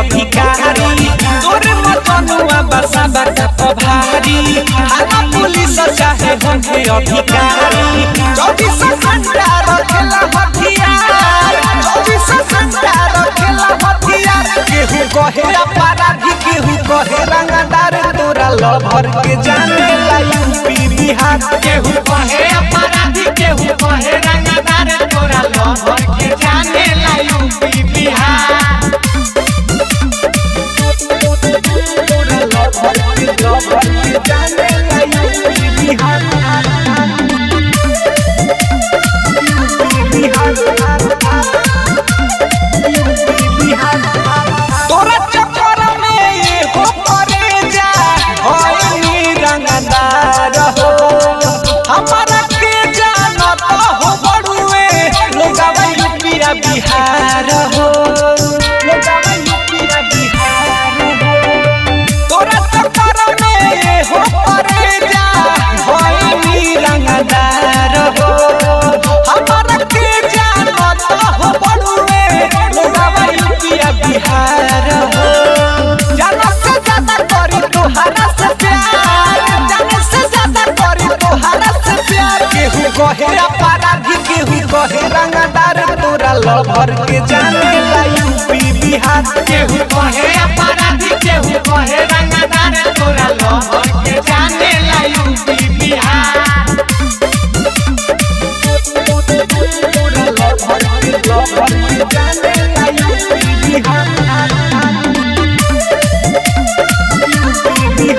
अधिकारी तोरे मजनुआ बसा बका पभारी थाना पुलिस चाहे होंगे अधिकारी चौबीस घंटा रखेला हथियार चौबीस घंटा रखेला हथियार केहू कहे अपराधी केहू कहे रंगदार तोरा लभर के जाने ला यूपी बिहार केहू कहे अपराधी केहू कहे रंगदार तोरा लभर के जाने ला यूपी बिहार तोरा लभर के लभर के जाने ला UP Bihar UP Bihar UP Bihar तोरा चक्कर में ये हो करे जा होई रंगदार हो हमारा के जानत हो बड़ुए लोगावा यूपीया बिहार हो लोगावा यूपीया बिहार हो तोरा चक्कर में ये हो करे जा होई रंगदार हो हमारा के जानत हो बड़ुए लोगावा यूपीया बिहार हो जाना से ज्यादा करी तोहरा से प्यार जाने से ज्यादा करी तोहरा से प्यार केहू कहे अपराधी केहू कहे रंगदार तोरा लभर के जाने ला यूपी बिहार केहू कहे अपराधी केहू कहे रंगदार तोरा लभर के जाने ला यूपी बिहार तोरा लभर के लभर के जाने ला यूपी बिहार यूपी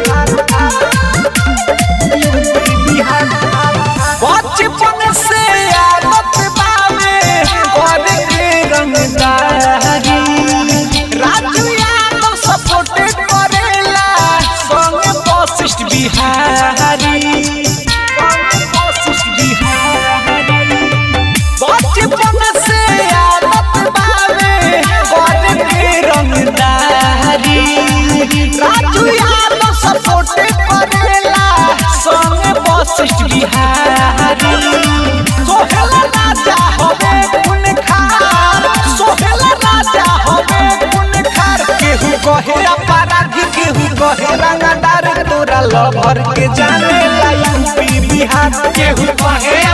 बिहार बचपन से आदत बावे और के रंगदारी राजू यादव सपोर्ट करेला संग वशिष्ठ बिहारी संग वशिष्ठ बिहारी बचपन से आदत बावे और के रंगदारी राजू यादव सपोर्ट करेला संग वशिष्ठ बिहारी सोहेला राजा होवे गुण खार सोहेला राजा होवे गुण खार केहू कहे अपराधी केहू कहे रंगदार तोरा लभर के जाने ला यूपी बिहार केहू कहे